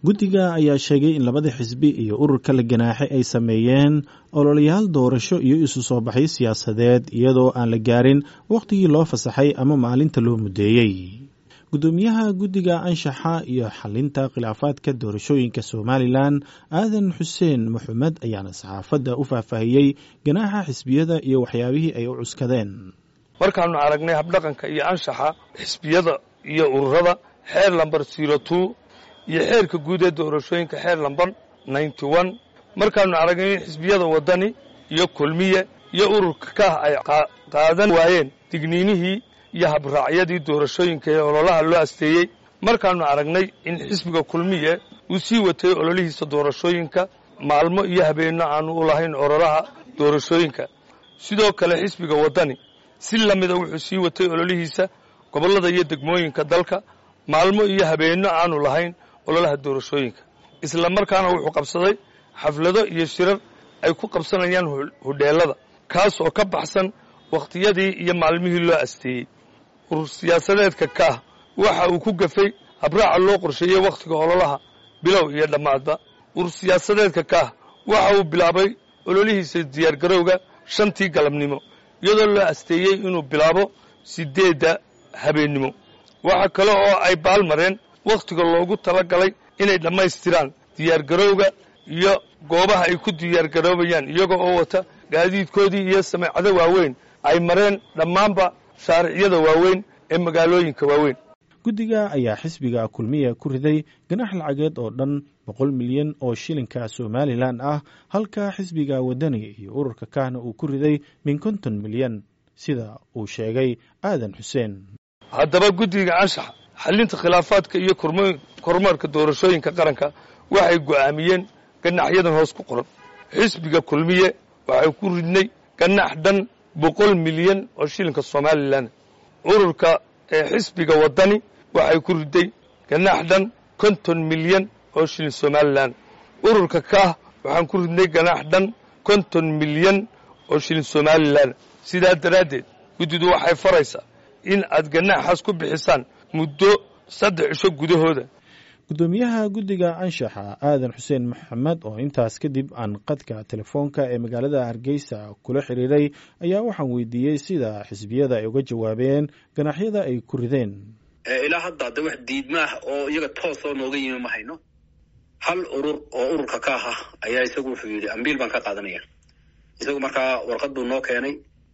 guddiga ayaa sheegay in labada xisbi iyo ururka la ganaaxay ay sameeyeen ololayaal doorasho iyo isu soo baxyo siyaasadeed iyadoo aan la gaarin wakhtigii loo fasaxay ama maalinta loo muddeeyey guddoomiyaha guddiga anshaxa iyo xalinta khilaafaadka doorashooyinka somalilan aadan xuseen maxamed ayaana saxaafadda u faahfaahiyey ganaaxa xisbiyada iyo waxyaabihii ay u cuskadeen markaannu aragnay habdhaqanka iyo anshaxa xisbiyada iyo ururada xeer lambar zero two iyo xeerka guud ee doorashooyinka xeer lambar ninety one markaannu aragnay in xisbiyada waddani iyo kulmiye iyo ururka kah ay qaadan waayeen digniinihii iyo habraacyadii doorashooyinka ee ololaha loo asteeyey markaannu aragnay in xisbiga kulmiye uu sii watay ololihiisa doorashooyinka maalmo iyo habeenno aannu u lahayn ololaha doorashooyinka sidoo kale xisbiga waddani si la mida wuxuu sii watay ololihiisa gobollada iyo degmooyinka dalka maalmo iyo habeenno aannu lahayn ololaha doorashooyinka isla markaana wuxuu qabsaday xaflado iyo shirar ay ku qabsanayaan hudheellada kaas oo ka baxsan wakhtiyadii iyo maalmihii loo asteeyey urur siyaasadeedka kaah waxa uu ku gafay habraaca loo qorsheeyey wakhtiga ololaha bilow iyo dhammaadba urur siyaasadeedka kaah waxa uu bilaabay ololihiisa diyaargarowga shantii galabnimo iyadoo loo asteeyey inuu bilaabo siddeedda habeennimo waxa kale oo ay baalmareen wakhtiga loogu talagalay inay dhammaystiraan diyaargarowga iyo goobaha ay ku diyaargaroobayaan iyaga oo wata gaadiidkoodii iyo sameecado waaweyn ay mareen dhammaanba shaariciyada waaweyn ee magaalooyinka waaweyn guddiga ayaa xisbiga kulmiya ku riday ganax lacageed oo dhan boqol milyan oo shilinka somalilan ah halka xisbiga waddani iyo ururka kahna uu ku riday min konton milyan sida uu sheegay aadan xuseen haddaba guddiga anshaxa xallinta khilaafaadka iyo kormeerka doorashooyinka qaranka waxay go'aamiyeen ganaxyadan hoos ku qoran xisbiga kulmiye waxay ku ridnay ganax dhan boqol milyan oo shilinka somalilan ururka ee xisbiga waddani waxay ku riday ganax dhan konton milyan oo shilin somalilan ururka kaah waxaan ku ridnay ganax dhan konton milyan oo shilin somalilan sidaa daraaddeed guddidu waxay faraysaa in aad ganaxaas ku bixisaan muddo saddex cisho gudahooda guddoomiyaha guddiga anshaxa aadan xuseen maxamed oo intaas kadib aan qadka telefoonka ee magaalada hargeysa kula xiriiray ayaa waxaan weydiiyey sida xisbiyada ay uga jawaabeen ganaxyada ay ku rideen ilaa hadda de wax diidmaah oo iyaga toosoo nooga yimi ma hayno hal urur oo ururka ka ah ayaa isagu wuxuu yidhi ambiil baan ka qaadanaya isagu markaa warqad buu noo keenay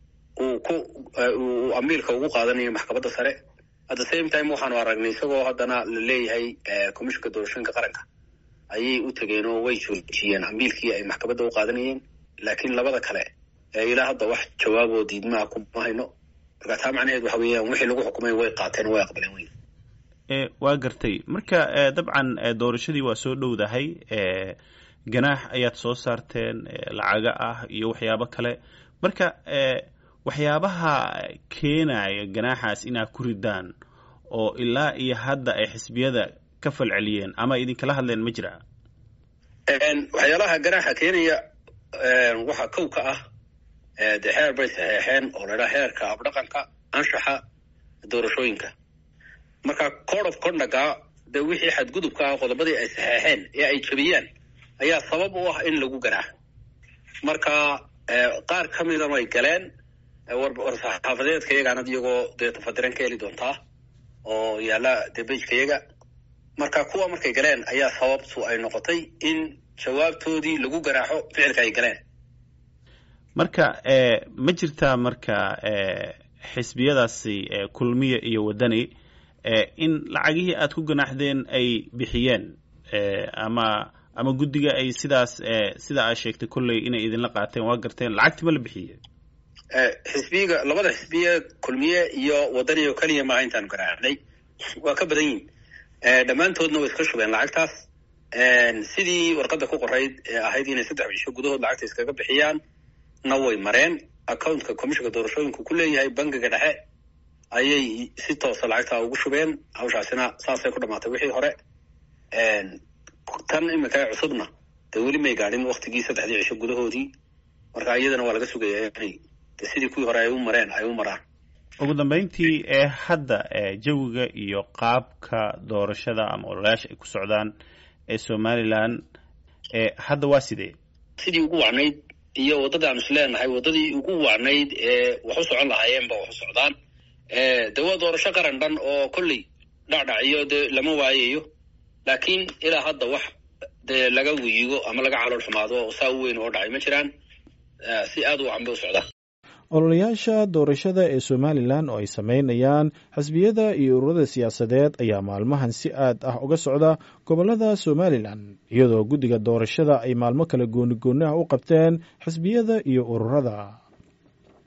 uu ku uu ambiilka ugu qaadanaya maxkamadda sare at the same time waxaanu aragnay isagoo haddana la leeyahay commissionka doorashooyinka qaranka ayay u tegeen oo way joojiyeen ambiilkii ay maxkamadda u qaadanayeen laakiin labada kale ilaa hadda wax jawaaboo diidmaha kuma hayno marka taa macnaheed waxa weeyaan wixii lagu xukumay way qaateen oo way aqbaleen wey waa gartay marka dabcan doorashadii waa soo dhowdahay ganaax ayaad soo saarteen lacaga ah iyo waxyaabo kale marka waxyaabaha keenaya ganaaxaas inaad ku ridaan oo ilaa iyo hadda ay xisbiyada ka falceliyeen ama idinkala hadleen ma jira waxyaalaha ganaaxa keenaya waxaa kow ka ah de xeer bay saxeexeen oo la idhaha xeerka abdhaqanka anshaxa doorashooyinka marka code of conducga de wixii xadgudubka ah qodobadii ay saxeexeen ee ay jabiyaan ayaa sabab u ah in lagu ganaax marka qaar ka mida way galeen warsaxaafadeedka iyagaanad iyagoo dee tafadiran ka heli doontaa oo yaalla dee bejka iyaga marka kuwa markay galeen ayaa sababtu ay noqotay in jawaabtoodii lagu garaaxo ficilka ay galeen marka ma jirtaa marka xisbiyadaasi kulmiya iyo waddani in lacagihii aad ku ganaaxdeen ay bixiyeen ama ama guddiga ay sidaas sida aad sheegtay kolley inay idinla qaateen waa garteen lacagti ma la bixiye xisbiga labada xisbiye kulmiye iyo waddani oo keliya maaha intaanu garaaxnay waa ka badan yihin dhammaantoodna way iska shubeen lacagtaas sidii warqadda ku qorayd ee ahayd inay saddex cisho gudahood lacagta iskaga bixiyaan na way mareen accountka commissionka doorashooyinku ku leeyahay bangiga dhexe ayay si toosa lacagtaa ugu shubeen hawshaasina saasay ku dhamaatay wixii hore tan iminka cusubna dee weli may gaadhin waktigii saddexdii cisho gudahoodii marka iyadana waa laga sugayaa inay de sidii kuwii hore ay u mareen ay u maraan ugu dambeyntii ee hadda jawiga iyo qaabka doorashada ama ololayaasha ay ku socdaan ee somalilan hadda waa sidee sidii ugu wacnayd iyo waddadii aanu is leenahay waddadii ugu wacnayd ee wax u socon lahaayeenba wax u socdaan de waa doorasho qaran dhan oo kolley dhacdhaciyo dee lama waayayo laakiin ilaa hadda wax dee laga wiigo ama laga calool xumaado saa u weyn oo dhacay ma jiraan si aad u wacan bay u socdaan ololayaasha doorashada ee somalilan oo ay sameynayaan xisbiyada iyo ururada siyaasadeed ayaa maalmahan si aad ah uga socda gobollada somalilan iyadoo guddiga doorashada ay maalmo kale gooni gooni ah u qabteen xisbiyada iyo ururada